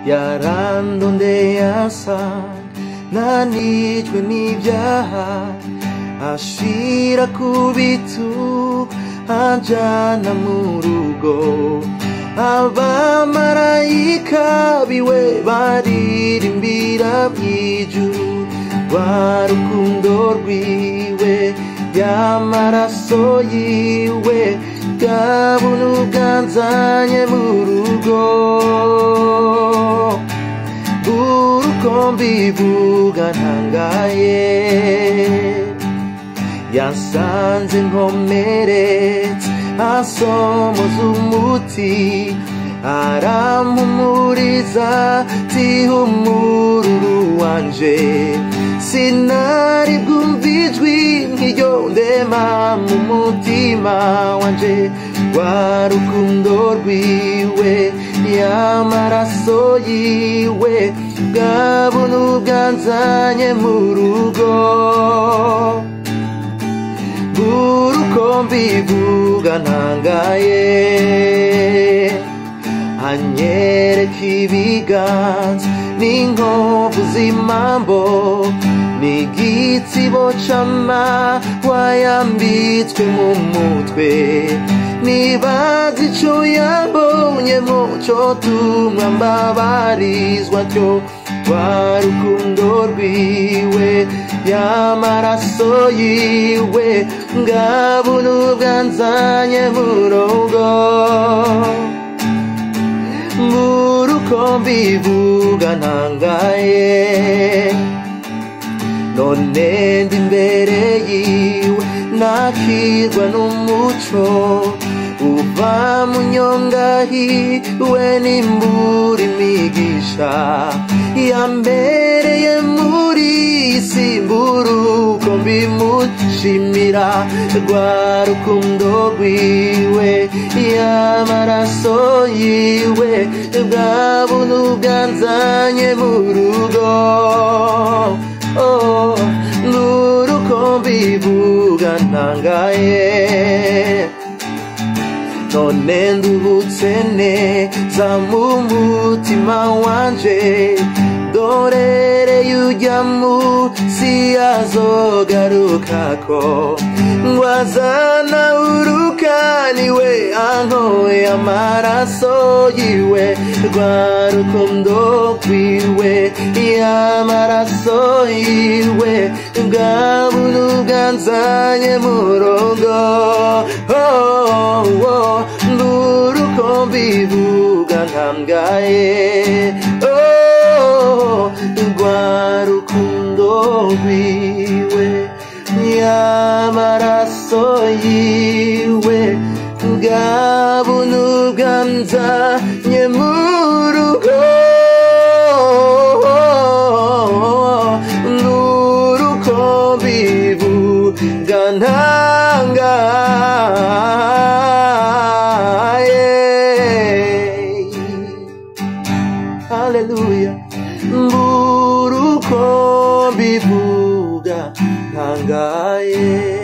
yarandondeye asanga nanijwe n'ibyaha ashira ku bitu anjana mu rugo abamarayika biwe baririmbira bw'ijuru rwa rukundo rwiwe y'amaraso yiwe bwa buntu bwanzanye mu rugo uruko mbivuga ntangaye yasanze nkomeretse asomoza umuti arampumuriza tihumururu wanje sinari bwumva ijwi nk'iryo ndema mu mutima wanje rwa rukundo rwiwe y'amaraso yiwe bwa buntu bwanzanye mu rugo uruko mbivuga ntangaye anyereka ibiganza n'inkovu z'imambo n'igitsibo c'amahwa yambitswe mu mutwe nibaza ico yabonye muco tumwa mbabarizwa tyo rwa rukundo rwiwe y'amaraso yiwe bwa buntu bwanzanye mu rugo nguruko mbivuga ntangaye none ndi imbere yiwe nakirwa n'umuco uva mu nyongahiwe n'imbura imigisha yambereye muri isi mburuko mbimushimira rwa rukundo rwiwe y'amaraso yiwe bwa buntu bwanzanye mu rugo oh, nguruko mbivuga ntangaye none ndubutse neza mu mutima wanje dorereye ujya munsi azogarukako ngo azana urukaniwe ankoye amaraso yiwe rwa rukundo rwiwe y'amaraso yiwe bwa buntu bwanzanye mu rugo oh, oh, nguruko mbivuga ntangaye oh, rwa rukundo rwiwe y'amaraso yiwe bwa buntu bwanzanye mu rugo nguruko mbivuga ntangaye haleluya mburuko mbivuga ntangaye